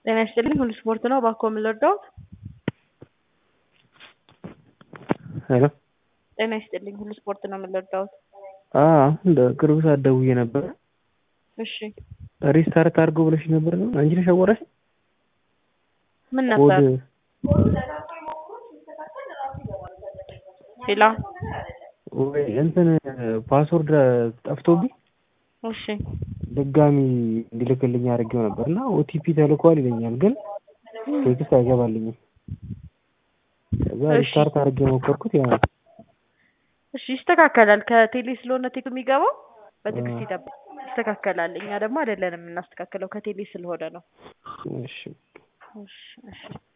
ጤና ይስጥልኝ ሁሉ ስፖርት ነው እባክዎ ምን ልርዳዎት? ሄሎ ጤና ይስጥልኝ ሁሉ ስፖርት ነው ምን ልርዳዎት? አዎ አሁን በቅርብ ሰዓት ደውዬ ነበረ እሺ ሪስታርት አድርገው ብለሽኝ ነበር ነው አንቺ ነሽ ያወራሽኝ? ምን ነበር? ኮድ ሄሎ ወይ እንትን ፓስወርድ ጠፍቶብኝ እሺ ድጋሚ እንዲልክልኝ አድርጌው ነበር እና ኦቲፒ ተልኳል ይለኛል ግን ቴክስት አይገባልኝም። ከዛ እሺ። ሪስታርት አድርጌ ሞከርኩት ያ እሺ ይስተካከላል። ከቴሌ ስለሆነ ቴክ የሚገባው በትዕግስት አ- ይጠብቅ፣ ይስተካከላል። እኛ ደግሞ አይደለንም የምናስተካክለው ከቴሌ ስለሆነ ነው። እሺ እሺ እሺ